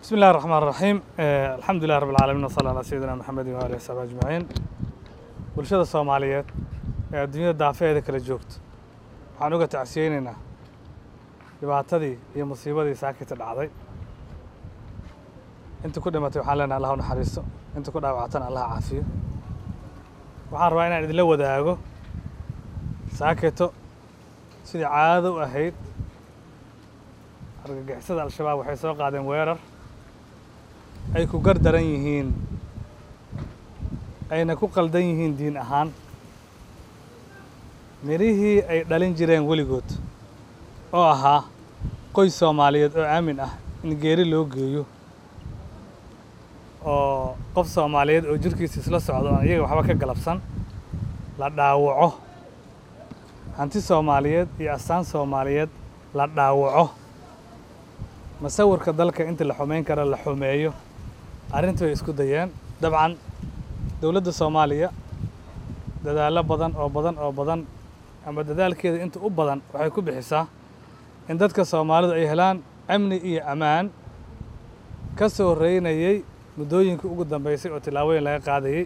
بسم الله الرحمن الرحيم آه، الحمد لله رب العالمين وصلى على سيدنا محمد وآله وصحبه أجمعين bulshada soomaaliyeed ee adduunyada daafeeda kala joogto waxaan uga tacsiyeynaynaa dhibaatadii iyo musiibadii saakita dhacday inta ku dhimatay waxaan leenahay allah u naxariisto inta ku dhaawactana allah caafiyo waxaan rabaa inaan idinla wadaago saakito sidii caadada u ahayd argagixisada al-shabaab waxay soo qaadeen weerar ay ku gar daran yihiin ayna ku qaldan yihiin diin ahaan mirihii ay dhalin jireen weligood oo ahaa qoys soomaaliyeed oo aamin ah in geeri loo geeyo oo qof soomaaliyeed oo jirkiisa isla socdo aan iyaga waxba ka galabsan la dhaawaco hanti soomaaliyeed iyo astaan soomaaliyeed la dhaawaco masawirka dalka inta la xumeyn kara la xumeeyo arrintii bay isku dayeen dabcan dowladda soomaaliya dadaallo badan oo badan oo badan ama dadaalkeeda inta u badan waxay ku bixisaa in dadka soomaalidu ay helaan amni iyo ammaan ka soo reynayey muddooyinkii ugu dambeysay oo tillaabooyin laga qaadayey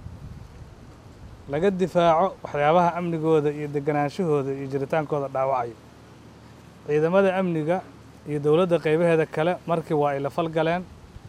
laga difaaco waxyaabaha amnigooda iyo deganaanshahooda iyo jiritaankooda dhaawacayo ciidamada amniga iyo dowladda qaybaheeda kale markii waa ay la falgaleen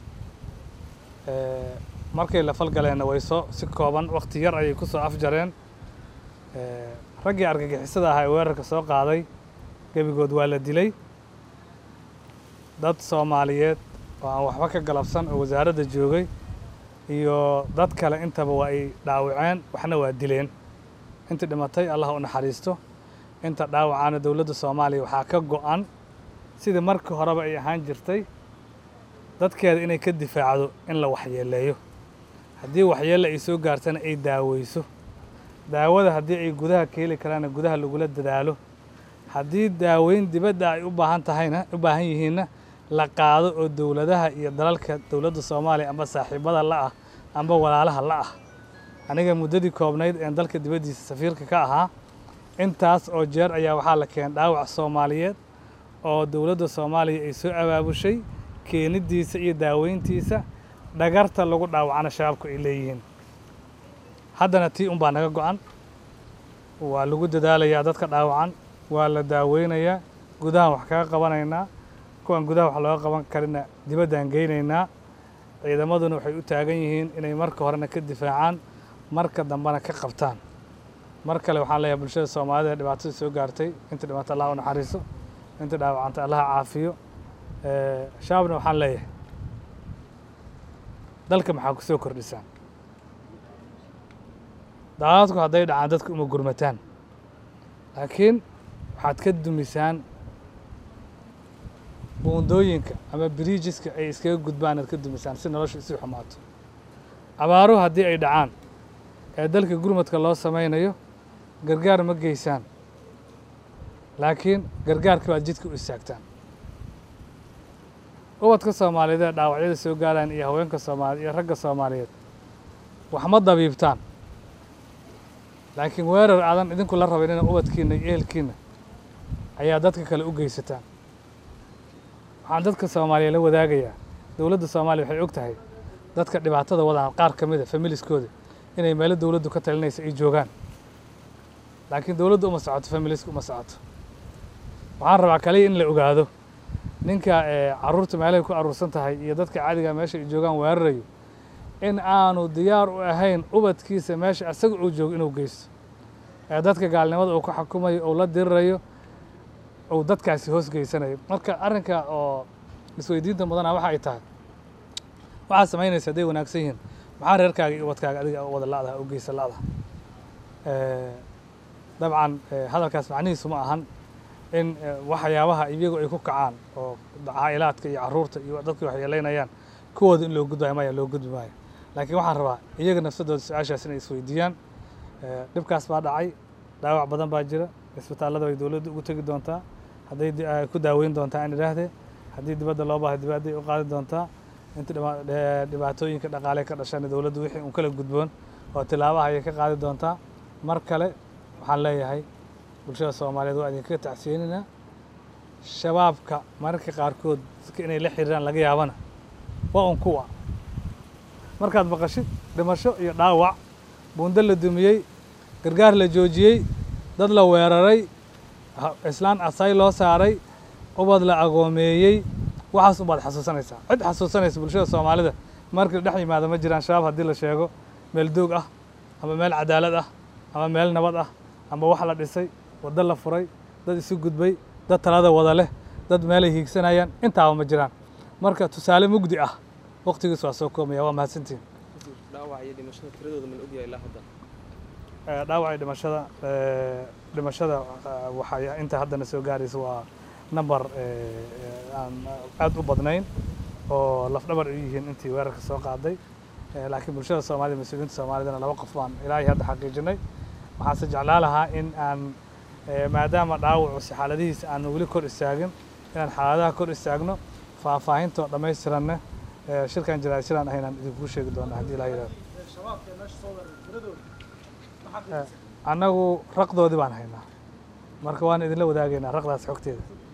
markay la falgaleenna way soo si kooban wakti yar ayay ku soo afjareen raggii argagixisada ahaa ee weerarka soo qaaday gebigood waa la dilay dad soomaaliyeed oo aan waxba ka galabsan oo wasaaradda joogay iyo dad kale intaba waa ay dhaawaceen waxna waa dileen intii dhimatay allah u naxariisto inta dhaawacaana dowladda soomaaliya waxaa ka go-an sidii markii horeba ay ahaan jirtay dadkeeda inay ka difaacdo in la waxyeeleeyo haddii waxyeelle ay soo gaartana ay daaweyso daawada haddii ay gudaha ka heli karaana gudaha lagula dadaalo haddii daaweyn dibadda ay u baahan tahayna u baahan yihiinna la qaado oo dowladaha iyo dalalka dowladda soomaaliya amba saaxiibada la ah amba walaalaha la ah aniga muddadii koobnayd een dalka dibaddiisa safiirka ka ahaa intaas oo jeer ayaa waxaa la keenay dhaawac soomaaliyeed oo dowladda soomaaliya ay soo abaabushay keenidiisa iyo daaweyntiisa dhagarta lagu dhaawacana shabaabku ay leeyihiin haddana tii un baa naga go-an waa lagu dadaalayaa dadka dhaawacan waa la daaweynayaa gudahan wax kaga qabanaynaa kuwan gudaha wax looga qaban karina dibaddaan geynaynaa ciidamaduna waxay u taagan yihiin inay marka horena ka difaacaan marka dambena ka qabtaan mar kale waxaan leeyahay bulshada soomaalida ee dhibaatada soo gaartay inta dhibaato allah u naxariiso inta dhaawacanta allaha caafiyo shabaabna waxaan leeyahay dalka maxaa ku soo kordhisaan daadadku hadday dhacaan dadka uma gurmataan laakiin waxaad ka dumisaan buundooyinka ama biriijiska ay iskaga gudbaan aad ka dumisaan si nolosha isii xumaato abaaruhu haddii ay dhacaan ee dalka gurmadka loo samaynayo gargaar ma geysaan laakiin gargaarka baad jidka u istaagtaan ubadka soomaaliyeed ee dhaawacyada soo gaaraan iyo haweenka soomaaliye iyo ragga soomaaliyeed wax ma dabiibtaan laakiin weerar aadan idinku la rabayn ina ubadkiina iyo ehelkiina ayaa dadka kale u geysataan waxaan dadka soomaaliya la wadaagayaa dowladda soomaaliya waxay og tahay dadka dhibaatada wadaan qaar ka mida familiskooda inay meelo dowladdu ka talinaysa ay joogaan laakiin dowladdu uma socoto familiska uma socoto waxaan rabaa kaliya in la ogaado ninka carruurta meelahay ku aruursan tahay iyo dadka caadiga meesha ay joogaan weerarayo in aanu diyaar u ahayn ubadkiisa meesha isaga uu joogo inuu geysto ee dadka gaalnimada uu ku xukumayo uu la dirirayo uu dadkaasi hoos geysanayo marka arrinka oo isweydiinta mudana waxa ay tahay waxaad samaynaysa hadday wanaagsan yihiin maxaa reerkaaga iyo ubadkaaga adiga wada la'daha u geysa la'daha dabcan hadalkaas macnihiisu ma ahan in waxyaabaha iyagu ay ku kacaan oo caa'ilaadka iyo carruurta iyo dadka waxyeelaynayaan kuwooda in loo gudbayo maya loo gudbi maayo laakiin waxaan rabaa iyaga nafsadooda su-aashaas inay isweydiiyaan dhibkaas baa dhacay dhaawac badan baa jira isbitaallada bay dowladda ugu tegi doontaa hadday ku daaweyn doontaa in idhaahdee haddii dibadda loo baahay dibadday u qaadi doontaa inta dhibaatooyinka dhaqaale ka dhashana dowladdu wixii un kala gudboon oo tilaabaha ayay ka qaadi doontaa mar kale waxaan leeyahay bulshada soomaaliyeed waa idinkaga tacsiyeynaynaa shabaabka mararka qaarkood dadka inay la xiriiraan laga yaabana waa un kuwa markaad maqashid dhimasho iyo dhaawac buundo la dumiyey gargaar la joojiyey dad la weeraray islaan asay loo saaray ubad la agoomeeyey waxaas unbaad xasuusanaysaa cid xasuusanaysa bulshada soomaalida markii dhex yimaada ma jiraan shabaab haddii la sheego meel doog ah ama meel cadaalad ah ama meel nabad ah ama wax la dhisay waddo la furay dad isu gudbay dad talada wada leh dad meelay hiigsanayaan intaaba ma jiraan marka tusaale mugdi ah waqtigiis waa soo koomaya waa mahadsantihin dhaawac iyo dhimashada tiradooda ma la ogyahay ilaa hadda dhaawac iyo dhimashada dhimashada waxay inta haddana soo gaaraysa waa number aan aad u badnayn oo lafdhabar u yihiin intii weerarka soo qaaday laakiin bulshada soomaalida mas-uuliyiinta soomaalidana laba qof baan ilaahay hadda xaqiijinay waxaanse jeclaa lahaa in aan maadaama dhaawacusi xaaladihiisa aan weli kor istaagin inaan xaaladaha kor istaagno faahfaahintoo dhammaystiranna shirkan jaraa'id sidaan ahaynaan idinku sheegi doonaa haddii ilaa yidhahdo annagu raqdoodii baan haynaa marka waan idinla wadaagaynaa raqdaas xogteeda